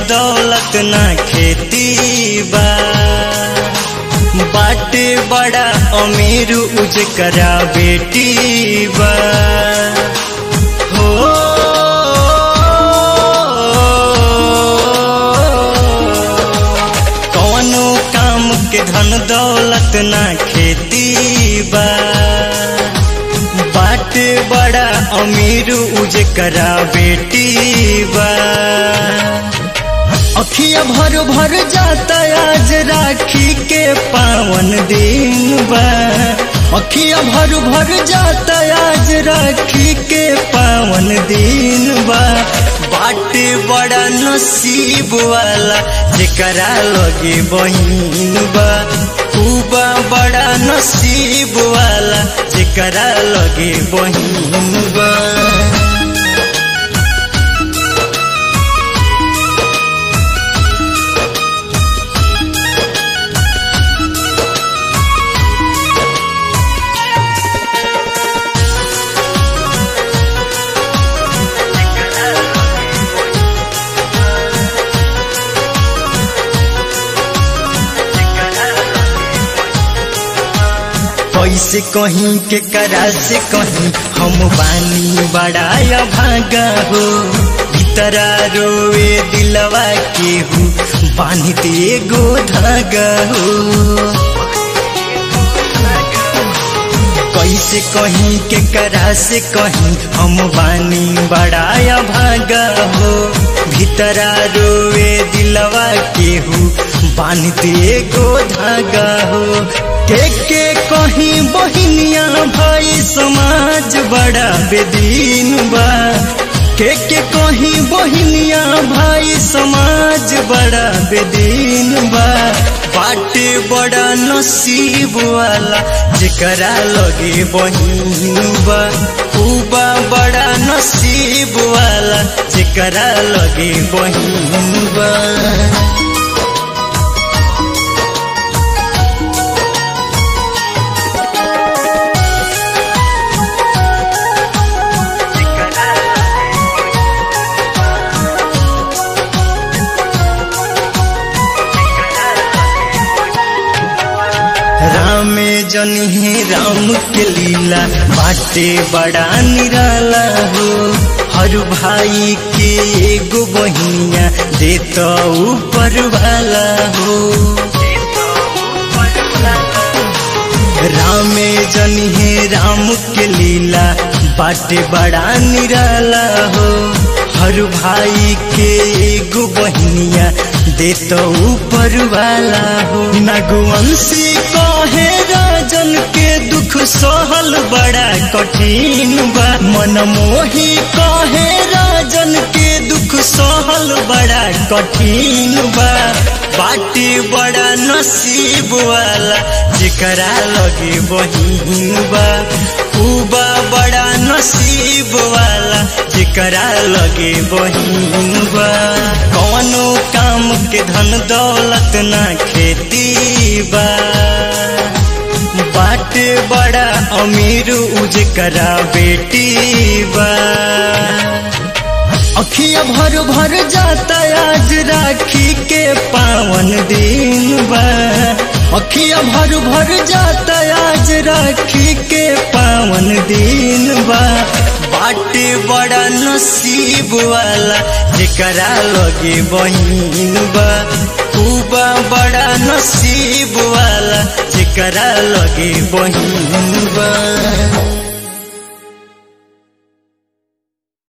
दौलत ना खेती बा बाटे बड़ा अमीर उज करा बेटी बा हो कौनो काम के धन दौलत ना खेती बा बाटे बड़ा अमीर उज करा बेटी बा अखिया भर भर जाता आज राखी के पावन दिन बा अखिया भर भर जाता आज राखी के पावन दिन बा बाटे बड़ा नसीब वाला जेकरा लगे बहिन बा खूबा बड़ा नसीब वाला जेकरा लगे बहिन बा कैसे कहीं के करा से कहीं हम बानी बड़ाया भागा हो भीतरा रोए दिलवा के हूँ बांधते गो धागा हो कैसे कहीं के करा से कहीं हम बानी बड़ाया भागा हो भीतरा रोए दिलवा के हूँ बांधते गो धागा हो के के कहीं बहिनिया भाई समाज बड़ा बेदीन बा के के कहीं बहिनिया भाई समाज बड़ा बेदीन बा बाटे बड़ा नसीब वाला जेकरा लगे बहिन बा उबा बड़ा नसीब वाला जेकरा लगे बहिन बा रामे जनी है राम के लीला बाटे बड़ा निराला हो हर भाई के एगो बहिनिया देता ऊपर वाला हो रामे जनी है राम के लीला बाटे बड़ा निराला हो हर भाई के एगो बहिनिया देता ऊपर वाला हो नगवंशी कहे राजन के दुख सहल बड़ा कठिन बा मन मोही कहे राजन के दुख सहल बड़ा कठिन बा बाटी बड़ा नसीब वाला जेकरा लगे बहिन बा उबा बड़ा नसीब वाला जेकरा लगे बहिन बा कौनो काम के धन दौलत ना खेती बा बाटे बड़ा अमीर उज करा बेटी बा अखिया भर भर जाता आज राखी के पावन दिन बा अखिया भर भर जाता आज राखी के पावन दिन बा बाटे बड़ा नसीब वाला जेकरा लगे बहिन बा खूबा बड़ा नसीब वाला जेकरा लगे बहिन बा